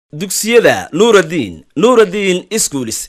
dugsiyada nuuraddiin nuuraddiin iskuulis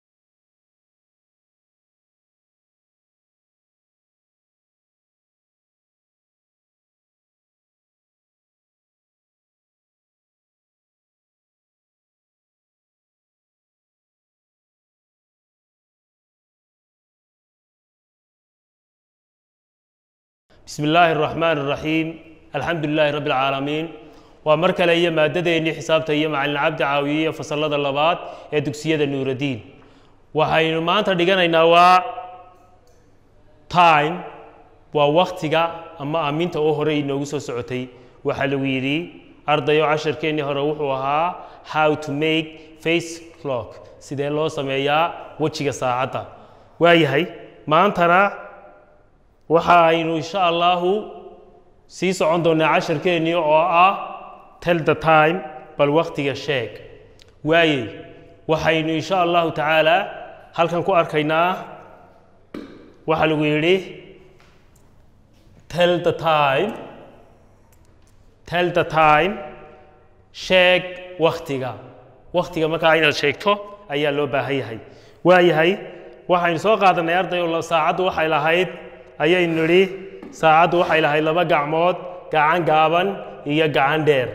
bismi illaahi araxmaan araxiim alxamdu lilaahi rabbi alcaalamiin waa mar kale iyo maadadeennii xisaabta iyo macalin cabdi caawiye iyo fasallada labaad ee dugsiyada nuuraddiin waxaynu maanta dhiganaynaa waa time waa waktiga ama aaminta oo hore inoogu soo socotay waxaa lagu yidhi ardayo casharkeennii hore wuxuu ahaa how to make face clock sidee loo sameeyaa wejiga saacadda waayahay maantana waxa aynu insha allahu sii socon doonaa casharkeennii oo ah tell the time bal waktiga sheeg waaye waxaynu insha allahu tacaala halkan ku arkaynaa waxaa lagu yidhi tell the time tell the time sheeg waktiga waktiga markaa inaad sheegto ayaa loo baahan yahay waayahay waxaynu soo qaadanay ardayo saacaddu waxay lahayd ayaynu nidhi saacaddu waxay lahayd laba gacmood gacan gaaban iyo gacan dheer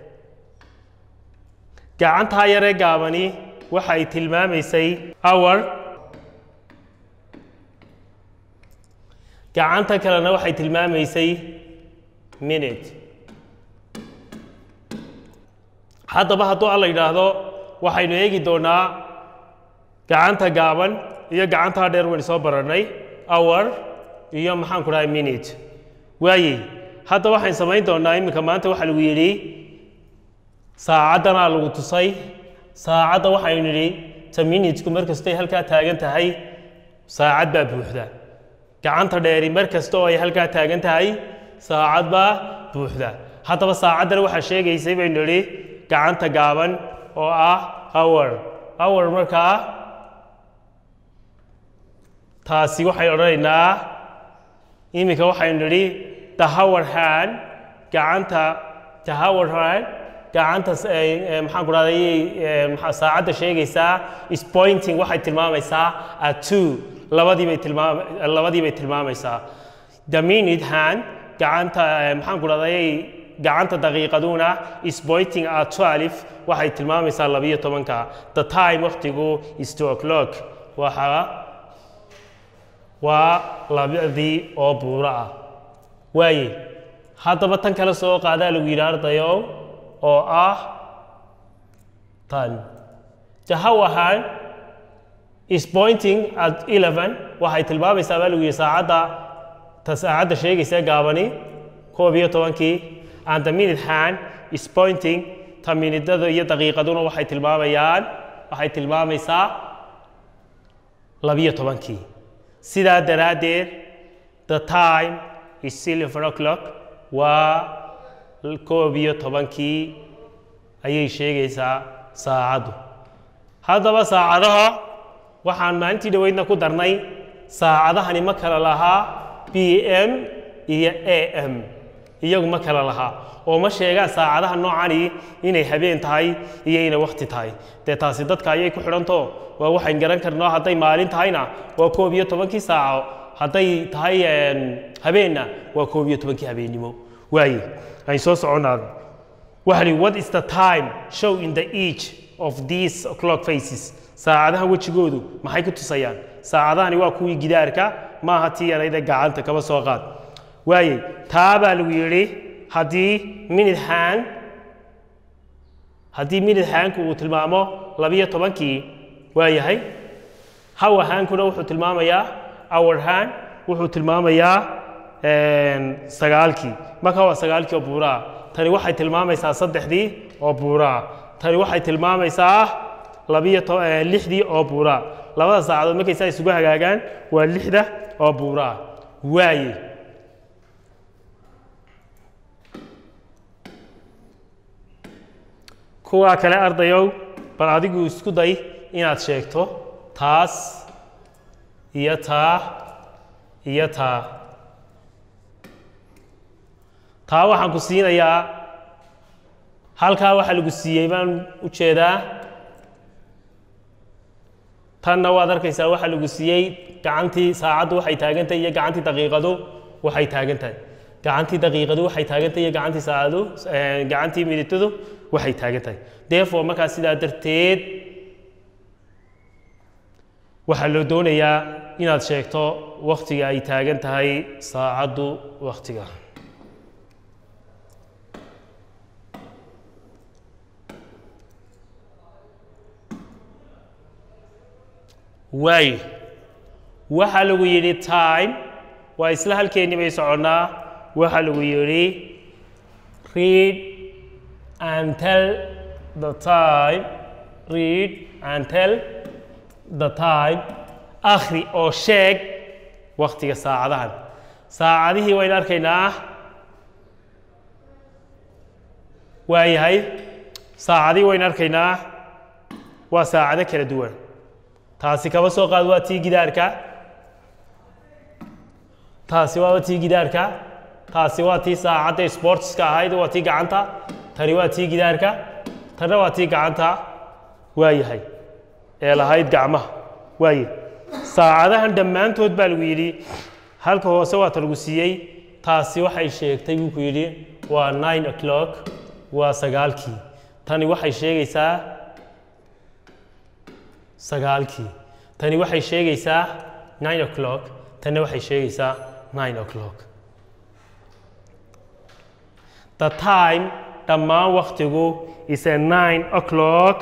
gacantaa yaree gaabani waxay tilmaamaysay hour gacanta kalena waxay tilmaamaysay minute haddaba hadduu alla yidhaahdo waxaynu eegi doonaa gacanta gaaban iyo gacantaa dheer waynu soo barannay hour iyo maxaan ku dhahay minute waaye hadda waxayn samayn doonaa iminka maanta waxaa lagu yidhi saacaddanaa lagu tusay saacadda waxaynu nidhi ta minutku mar kastay halkaa taagan tahay saacad baa buuxda gacanta dheeri mar kasta oo ay halkaa taagan tahay saacad baa buuxda haddaba saacaddana waxaa sheegaysay baynu nidhi gacanta gaaban oo ah hour hour markaa taasi waxay odhanaynaa iminka waxaynu nidhi tahawar hand gacanta tahawar hand gacanta maxaan ku dhahday saacadda sheegaysaa is pointing waxay tilmaamaysaa at two labadii bay tilmaam labadii bay tilmaamaysaa the minute hand gacanta maxaan ku dhahday gacanta daqiiqaduna is pointing at twelve waxay tilmaamaysaa labiyo tobanka the time waqtigu is two o'clock waxaa waa labadii oo buuro ah waaye haddaba tan kale soo qaadaa lagu yidhi ardayo oo ah tan jahawahan is pointing at eleven waxay tilmaamaysaa baa lagu yidhi saacadda ta saacadda sheegaysa gaabani koob iyo tobankii and the minute hand is pointing ta minidada iyo daqiiqaduna waxay tilmaamayaan waxay tilmaamaysaa labiyo tobankii sidaa daraaddeed the time is eleven o'clock waa koob iyo tobankii ayay sheegaysaa saacaddu haddaba saacadaha waxaan maalintii dhoweydna ku darnay saacadahani ma kala lahaa b m iyo a m iyagu ma kala lahaa oo ma sheegaan saacadaha noocani inay habeen tahay iyo inay wakti tahay dee taasi dadka ayay ku xidhanto waa waxayn garan karnoo hadday maalin tahayna waa koob iyo tobankii saaco hadday tahay habeenna waa koob iyo tobankii habeennimo waaye ayn soo soconaada waxaa lihi what is the time show in the each of these clock faces saacadaha wejigoodu maxay ku tusayaan saacadahani waa kuwii gidaarka maaha tii yarayda gacanta kaba soo qaad waaye taa baa lagu yidhi haddii minute hand haddii minute handku uu tilmaamo labiyo tobankii waa yahay hour handkuna wuxuu tilmaamayaa hour hand wuxuu tilmaamayaa sagaalkii marka waa sagaalkii oo buuraa tani waxay tilmaamaysaa saddexdii oo buuraa tani waxay tilmaamaysaa labiyo lixdii oo buuraa labada saacadood markay saa isugu hagaagaan waa lixda oo buuraa waaye kuwaa kale ardayow bal adigu isku day inaad sheegto taas iyo taa iyo taa taa waxaan ku siinayaa halkaa waxaa lagu siiyey baan u jeedaa tanna waad arkaysaa waxaa lagu siiyey gacantii saacaddu waxay taagan tahay iyo gacantii daqiiqadu waxay taagan tahay gacantii daqiiqadu waxay taagan tahay iyo gacantii saacadu eh, gacantii minitadu waxay taagan tahay therefore markaa sidaa darteed waxaa loo doonayaa inaad sheegto waktiga ay taagan tahay saacaddu waktiga waayo waxaa lagu yidhi time waa isla halkeennii bay soconnaa waxaa lagu yidhi read and tell the time read and tell the time akhri oo sheeg waktiga saacadahan saacadihii waynu arkaynaa waayahay saacadihii waynu arkaynaa waa saacado kala duwan taasi kaba soo qaad waa tii gidaarka taasi waa tii gidaarka taasi waa tii saacadda sportska ahayd waa tii gacanta tani waa tii gidaarka tanna waa tii gacanta waayahay ee lahayd gacmaha waaye saacadahan dhammaantood baa lagu yidhi halka hoose waata lagu siiyey taasi waxay sheegtay buu ku yidhi waa nine o'clock waa sagaalkii tani waxay sheegaysaa sagaalkii tani waxay sheegaysaa nine o'clock tanna waxay sheegaysaa nine o'clock the time dhammaan waktigu is a nine o'clock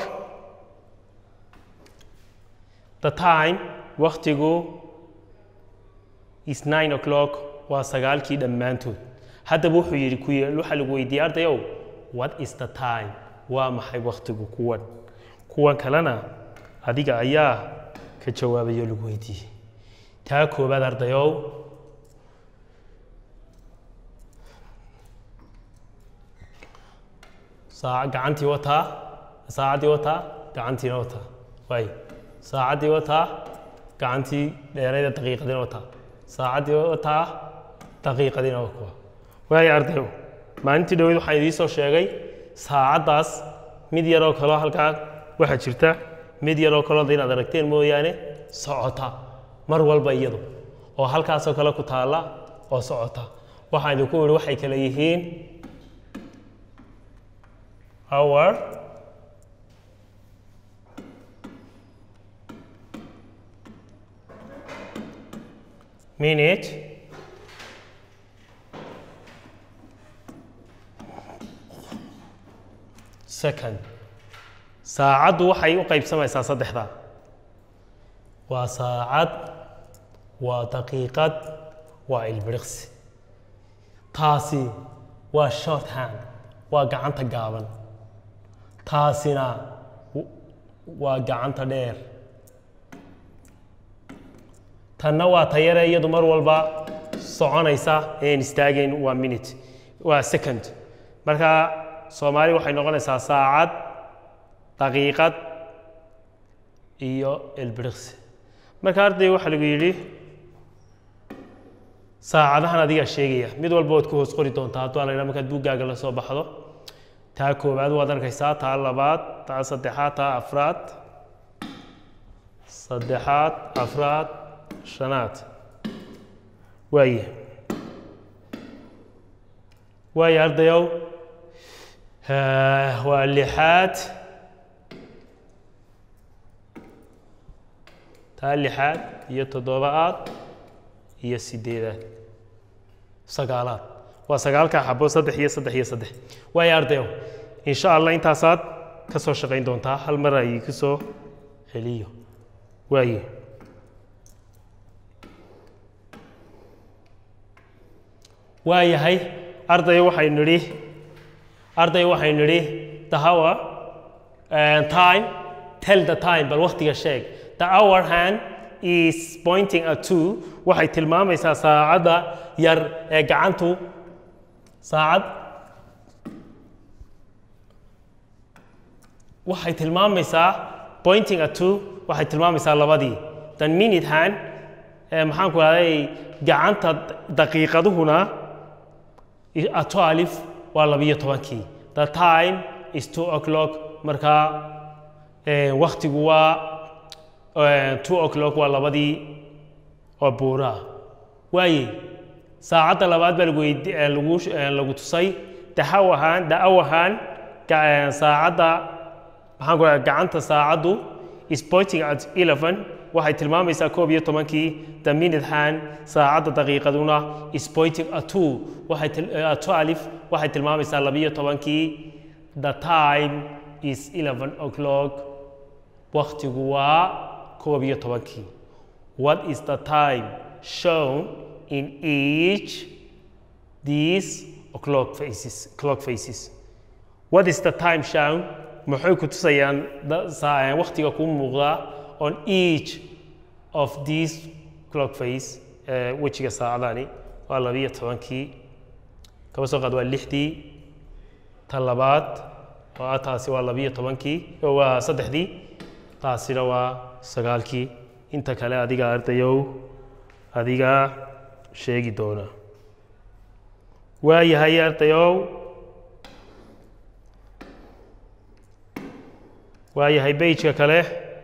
the time waktigu is nine o'clock waa sagaalkii dhammaantood haddaba wuxuu yidhi ku waxaa lagu weydiiyey ardayow what is the time waa maxay waktigu kuwan kuwan kalena adiga ayaa ka jawaabayo lagu weydiiyey taa koobaad ardayow saac gacantii wataa saacaddii wataa gacantiina wataa waay saacaddii wataa gacantii dheerayda daqiiqadiina wataa saacaddii wataa daqiiqadiina waa kuwa waayo ardayow maalintii dhaweyd waxaan idiin soo sheegay saacaddaas mid yaroo kaloo halkaa waxaa jirta mid yaroo kaloo da inaad aragteen mooyaane socota mar walba iyadu oo halkaasoo kale ku taalla oo socota waxaan idinku idhi waxay kale yihiin hour minute second saacaddu waxay u qaybsamaysaa saddexda waa saacad waa daqiiqad waa ilbiriqsi taasi waa short hand waa gacanta gaaban taasina w- waa gacanta dheer tanna waa tayare iyadu mar walba soconaysa een istaagayn waa minute waa second marka soomaali waxay noqonaysaa saacad daqiiqad iyo ilbiriqsi marka arday waxaa lagu yidhi saacadahan adigaa sheegaya mid walba waad ku hoos qori doontaa hadduu la yidhaha markaad buuggaaga la soo baxdo taa koowaad waad arkaysaa taa labaad taa saddexaad taa afraad saddexaad afraad shanaad waaye waaye ardayow Eh, waa lixaad taa lixaad iyo toddobaad iyo sideedaad sagaalaad waa sagaalkaa xabo saddex iyo saddex iyo saddex waayo ardayow insha allah intaasaad ka soo shaqayn doontaa hal mar ay ku soo celiyo waaye waayahay ardayo waxaynu nidhi arday waxaynu nidhi the hour uh, time tell the time bal waktiga sheeg the hour hand is pointing at two waxay tilmaamaysaa saacadda yar ee gacantu saacad waxay tilmaamaysaa pointing at two waxay tilmaamaysaa labadii the minute hand ee maxaan ku rahday gacanta daqiiqaduhuna ato alif waa labiyo tobankii the time is two o'clock markaa waktigu waa two o'clock waa labadii oo buuraha waaye saacadda labaad baa lagu weydi lagu lagu tusay daxaw ahaan da-aw ahaan saacadda maxaan ku gacanta saacaddu is pointing at eleven waxay tilmaamaysaa koob iyo tobankii the minute hand saacadda daqiiqaduna is pointing at two waxay at two alif waxay tilmaamaysaa labiyo tobankii the time is eleven o'clock waktigu waa koob iyo tobankii what is the time shown in each these clock faces clock faces what is the time shown maxay ku tusayaan waktiga kuu muuqdaa on each of these clock face wejiga saacadani waa labiyo tobankii kaba soo qaad waa lixdii ta labaad oo ah taasi waa labiyo tobankii waa saddexdii taasina waa sagaalkii inta kale adiga ardayow adiga sheegi doona waayahay ardayow waayahay bejka kale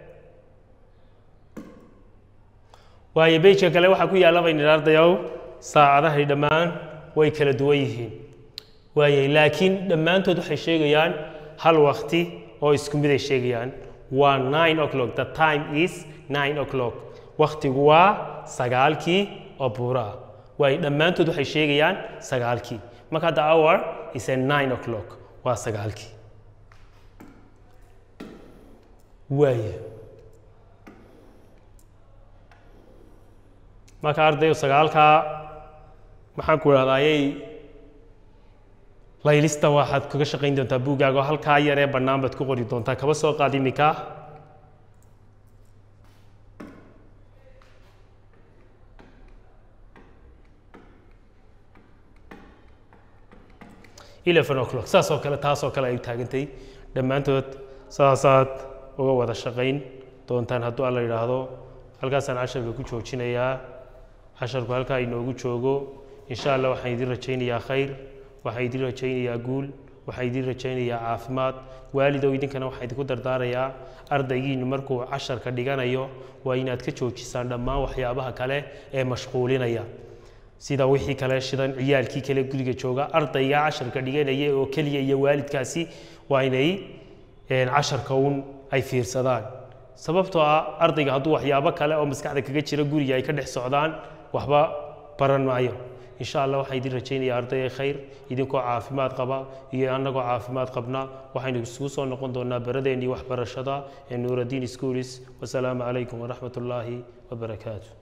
waayo bejka kale waxaa ku yaalla bayn idhi ardayow saacadahay dhammaan way kala duwan yihiin waayahay laakiin dhammaantood waxay sheegayaan hal wakti oo isku mid ay sheegayaan waa nine o'clock the time is nine o'clock waktigu waa sagaalkii oo buura ah waayo dhammaantood waxay sheegayaan sagaalkii marka the hour is a nine o'clock waa sagaalkii waaya marka ardayo sagaalkaa maxaan ku idhahdaa ayay laylista waxaad kaga shaqayn doontaa buuggaaga oo halkaa yaree bannaan baad ku qori doontaa kaba soo qaad iminka eleven o'clock saas oo kale taas oo kale ay taagantay dhammaantood saasaad uga wada shaqayn doontaan hadduu alla yidhaahdo halkaasaan casharka ku joojinayaa casharku halkaa inoogu joogo insha allah waxaan idin rajaynayaa khayr waxaan idin rajaynayaa guul waxaan idin rajaynayaa caafimaad waalidow idinkana waxaan idinku dardaarayaa ardaygiinu markuu casharka dhiganayo waa inaad ka joojisaan dhammaan waxyaabaha kale ee mashquulinaya sida wixii kale shidan ciyaalkii kale guriga jooga ardayga casharka dhiganaya oo keliya iyo waalidkaasi waa inay casharka uun ay fiirsadaan sababtoo ah ardayga hadduu waxyaabo kale oo maskaxda kaga jira guriga ay ka dhex socdaan waxba baran maayo insha allah waxaan idin rajaynaya ardayga khayr idinkoo caafimaad qaba iyo annagoo caafimaad qabna waxaynu isugu soo noqon doonaa baradeennii waxbarashada ee nuuraddiin schoolis wasalaamu calaykum waraxmat ullaahi wabarakaatu